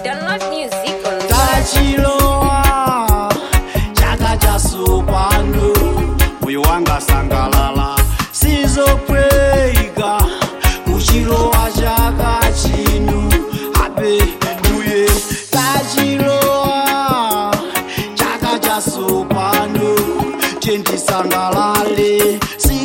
Download music on tachilowa chaka chasopano moyo wanga sangalala sizopweyika kuchilowa chaka chinu ape uye tachilowa chaka chasopano tendisangalale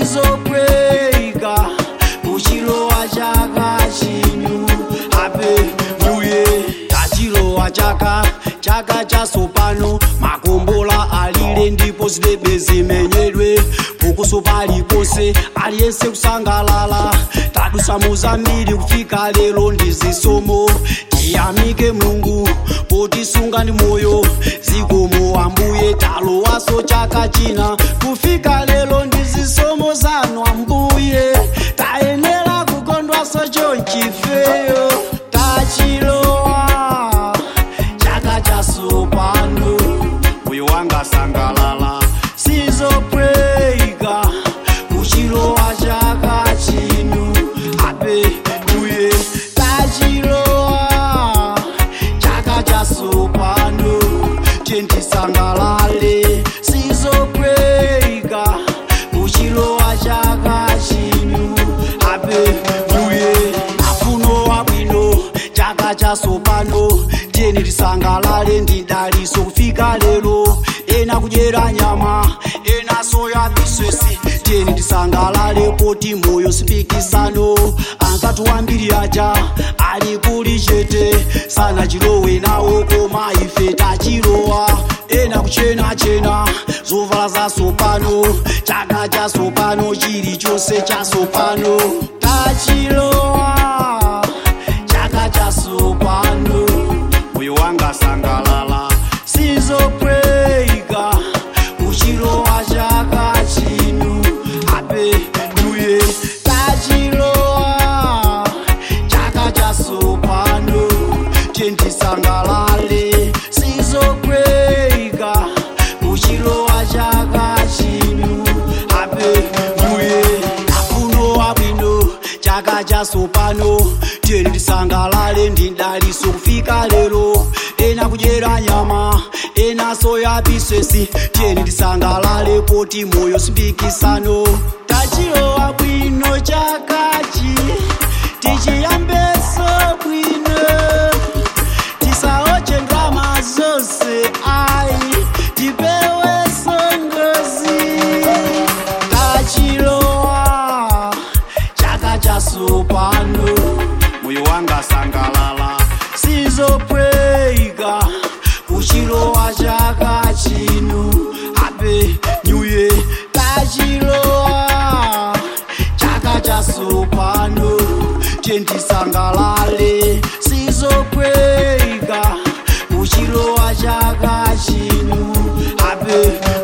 sizopweyika kuchilowa chaka chinu ape uye tachilowa chaka chaka chasopano makombola alile ndipo zidebe zimenyedwe pukuso paliponse aliyense kusangalala tadusa muzambiri kufika lero ndizisomo tiyamike mulungu potisunga ndi moyo zikomo ambuye talowaso chaka china kufika lero ndizisomo zanu ambuye tayenera kukondwaso chonchifeyo tachilowa chaka chasopano moyo wanga sangalala sizopweyika kuchilowa chaka chinu ape uye tachilowa chaka chasopano tendisangalale sizopweyika kuchilowa chaka chinu ape uye afuno wabwino chaka chasopano tiyeni tisangalale ndidaliso kufika lero ena kudyera nyama ena soya biswesi tiyeni tisangalale poti moyo simpikisano ankati wambiri aja ali kuli chete sana chilowe nawo koma ife tachilowa ena kuchenachena zovala zasopano chaka chasopano chilichonse chasopano tachilowa chaka chasopano moyo wanga sangalala sizopweyika kuchilowa chaka chinu ape uye tachilowa chaka chasopano tendisangalale sizopweyika kuchilowa chaka chinu ape uye afuno wabwino chaka chasopano tiyeni tisangalale ndidaliso kufika lero ena kudyera nyama ena soya biswesi tiyeni tisangalale poti moyo simpikisano tachilowa bwino chakachi tichiyambeso bwino tisaoche ndrama zonse ai tipeweso ngozi tachilowa chaka chasopano moyo wanga sangalala sizopweyika kuchilowa chaka chinu ape nyuye tachilowa chaka chasopano tendisangalale sizopweyika kuchilowa chaka chinu ape